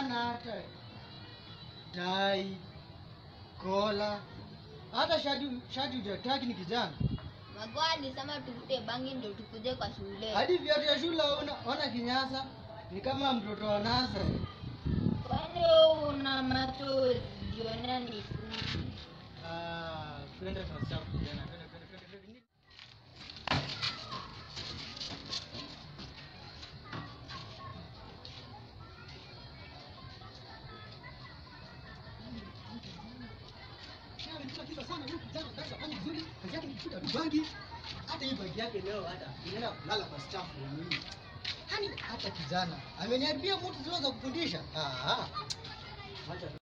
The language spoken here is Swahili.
hana hata tai kola hata shati shati hujataki ni kijana Magoa alisema tuvute bangi ndio tukuje kwa shule. hadi viatu ya shule ona, ona kinyasa ni kama mtoto wa nasari Kwani wewe una macho jionea ni fupi. Ah, twende tunasahau kijana twende twende twende twende hata hii bagi yake leo hata inaenda kulala kwa staff ya nini hani hata kijana ameniharibia moto zile za kufundisha ah ah. Wacha